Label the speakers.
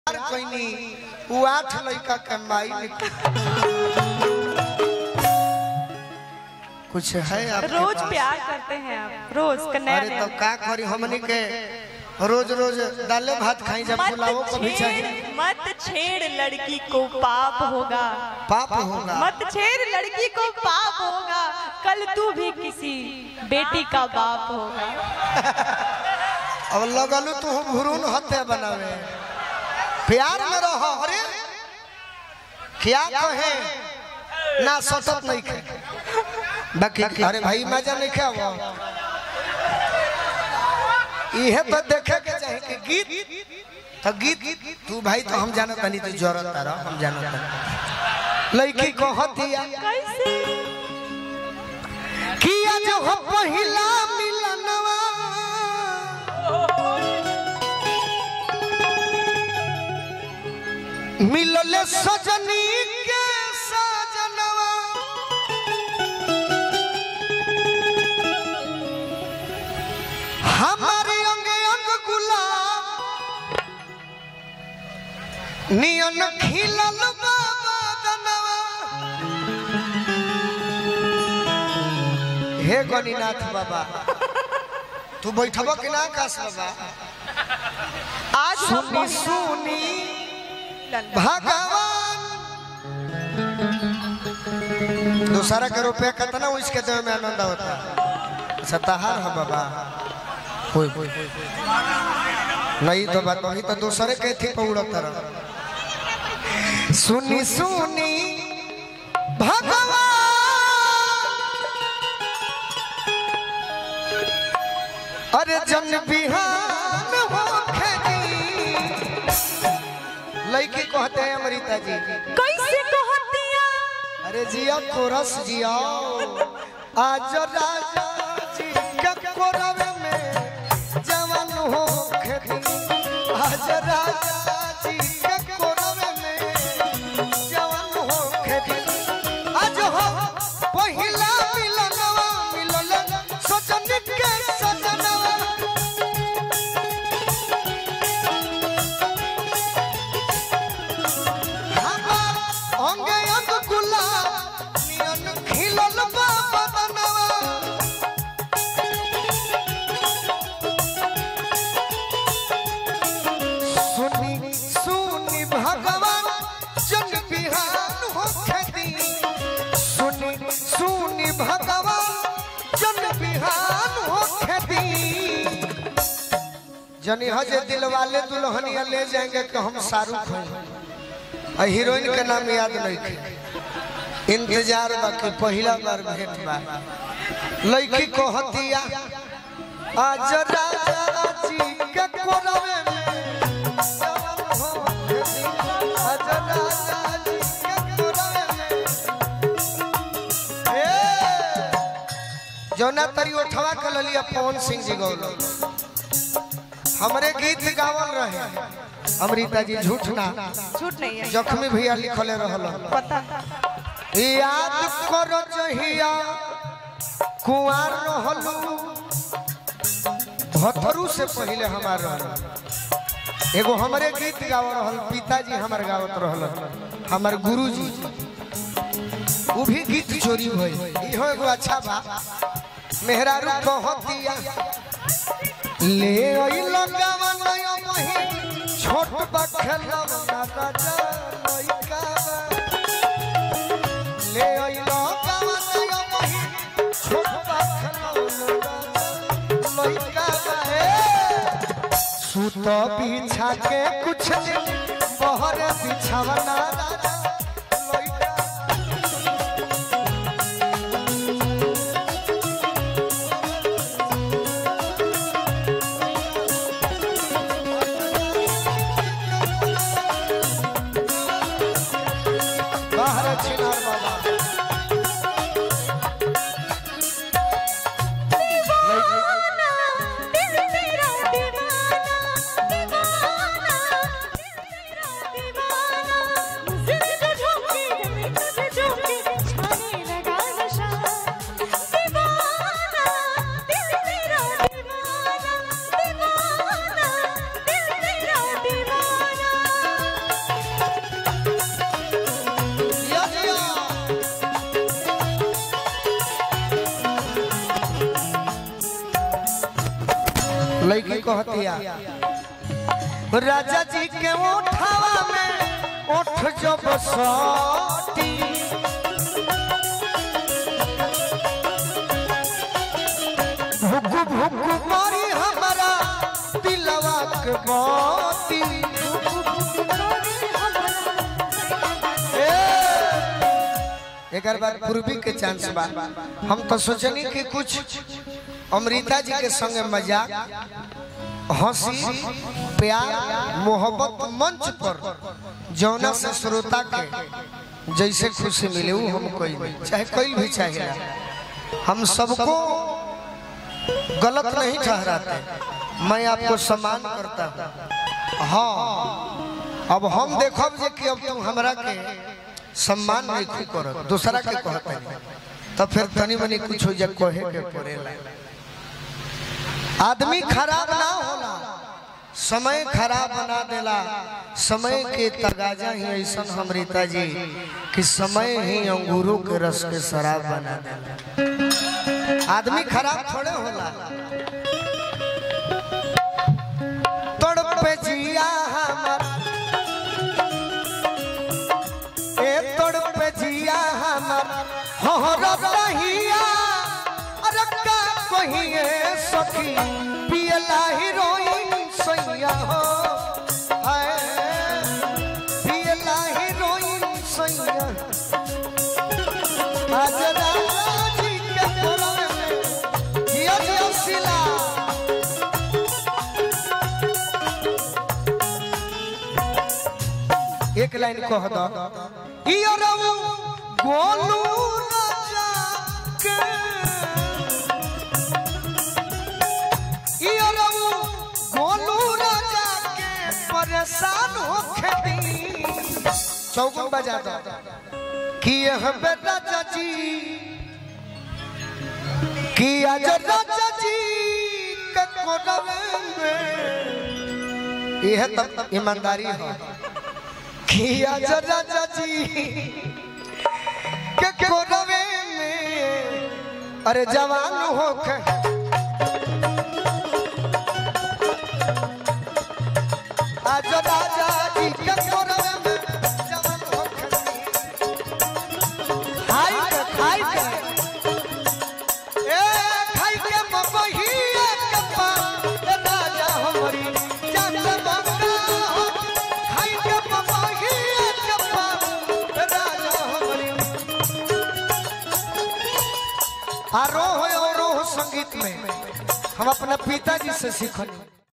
Speaker 1: प्यार कइनी उ आठ लड़का के माई कुछ है आपके
Speaker 2: रोज
Speaker 1: पास?
Speaker 2: प्यार करते हैं आप रोज का नया
Speaker 1: अरे
Speaker 2: नया
Speaker 1: तो का करी हमनी के रोज रोज दाले भात खाई जब पुलावो
Speaker 2: मत
Speaker 1: को भी चाहिए
Speaker 2: छेड़ मत छेड़ लड़की को पाप होगा
Speaker 1: पाप होगा
Speaker 2: मत छेड़ लड़की को पाप होगा कल तू भी किसी बेटी का बाप होगा
Speaker 1: अब लगलू तू भुरून हत्या बनावे प्यार में रहो अरे क्या कहे ना सतत नहीं खे बाकी अरे भाई मजा नहीं खे वो इहे तो देखे के चाहे कि गीत तो गीत तू भाई तो हम जानत नहीं तू जरूरत तारा हम जानत नहीं लड़की को हतिया
Speaker 2: कैसे
Speaker 1: किया जो हो पहिला मिलनवा मिलले सजनी के सजनवा हमारे अंग अंग गुलाब नियन खिलल बाबा दनवा हे गणिनाथ बाबा तू बैठब कि ना आकाश बाबा
Speaker 2: आज हम
Speaker 1: सुनी सुनी भगवान दूसरा के रुपया कितना उसके देवे में आनंद होता सताहार है बाबा कोई कोई नहीं तो बात वही तो दूसरे के थी पौड़त तरह सुनी सुनी भगवान अरे जन बिहान हो लड़की कहते हैं अमृता जी
Speaker 2: कैसे कहतिया
Speaker 1: अरे जिया कोरस जिया आज राजा जी के कोरवे में जवान हो खेती आज राजा जी के कोरवे में जवान हो खेती आज हो पहिला मिलनवा मिलल सजन के सजनवा हमार अंगे अंग गुलाब नियन खिलल बा बदनवा सुनी सुनी भगवान जन बिहान हो खेती सुनी सुनी भगवान जन बिहान हो खेती जनी हजे दिल वाले दुल्हनिया ले जाएंगे कि हम शाहरुख हैं आ हीरोइन के नाम याद नहीं थे इंतजार बा कि पहला बार भेंट बा लड़की को हतिया आज राजा जी के कोरवे में जवान हो खेती। आज राजा जी के कोरवे में ए जौना तरी उठवा के ललिया पवन सिंह जी गौलो हमरे गीत गावल रहे अमृता जी झूठ ना
Speaker 2: झूठ नहीं है
Speaker 1: जख्मी भैया लिखले रहल
Speaker 2: पता
Speaker 1: याद करो जहिया कुआर रहलू भथरू से पहले हमार रहल एगो हमरे गीत गाव रहल पिताजी हमार गावत रहल हमार गुरुजी वो भी गीत चोरी भइल इहो एगो अच्छा बा मेहरारू कहतिया ले अइल गवन मही छोट बखलव ना राजा लइका बा। ले अइल गवन मही छोट बखलव ना राजा लइका बा। हे। सुत बिछा के कुछ दिन बहर बिछावना राजा लइका बाहर छिनार बाबा
Speaker 2: दीवाना दिल तेरा दीवाना दीवाना दिल तेरा दीवाना जिंदगी
Speaker 1: लड़की कहतिया राजा जी के ओठावा में ओठ जो बसती भुगु भुगु मारी हमारा दिलवा के मोती एक बार पूर्वी के चांस बा हम तो सोचनी कि कुछ अमृता जी के संगे मजाक हंसी प्यार मोहब्बत मंच पर जौना से श्रोता के जैसे खुशी मिले वो हम कोई नहीं चाहे कोई भी चाहिए हम सबको गलत नहीं ठहराते मैं आपको सम्मान करता हूँ हाँ अब हम देखब जे कि अब तुम हमरा के सम्मान नहीं खूब करो दूसरा के कहते नहीं तो फिर तनी मनी कुछ हो जा कहे के पड़ेला आदमी खराब ना होला समय खराब बना देला समय के तगाजा ही ऐसा हमरीता जी कि समय ही अंगूरों के रस के शराब बना देला आदमी खराब थोड़े होला तड़पे जिया हमर ए तड़पे जिया हमर हो रहिया अरे का कहिए सखी पियला हीरोइन सैया हो हाय पियला हीरोइन सैया आज राजी के कोरवे में जिया जिया सिला एक लाइन कह दो इयो रऊ गोलू राजा के इयो रऊ गोलू राजा के परेशान हो खेती चौगुन बजा दो कि यह बे राजा जी कि आज राजा जी के कोरवे में यह तब ईमानदारी है किया जरा चाची के कोरवे में अरे जवान हो के आज राजा जी के कोरवे में जवान हो के खाई के खाई के ए खाई के मबहिया के पान ए राजा हमारी जान बंगा हो खाई के मबहिया के पान ए राजा हमारी आरोह और रोह संगीत में हम अपना पिताजी से सीखनी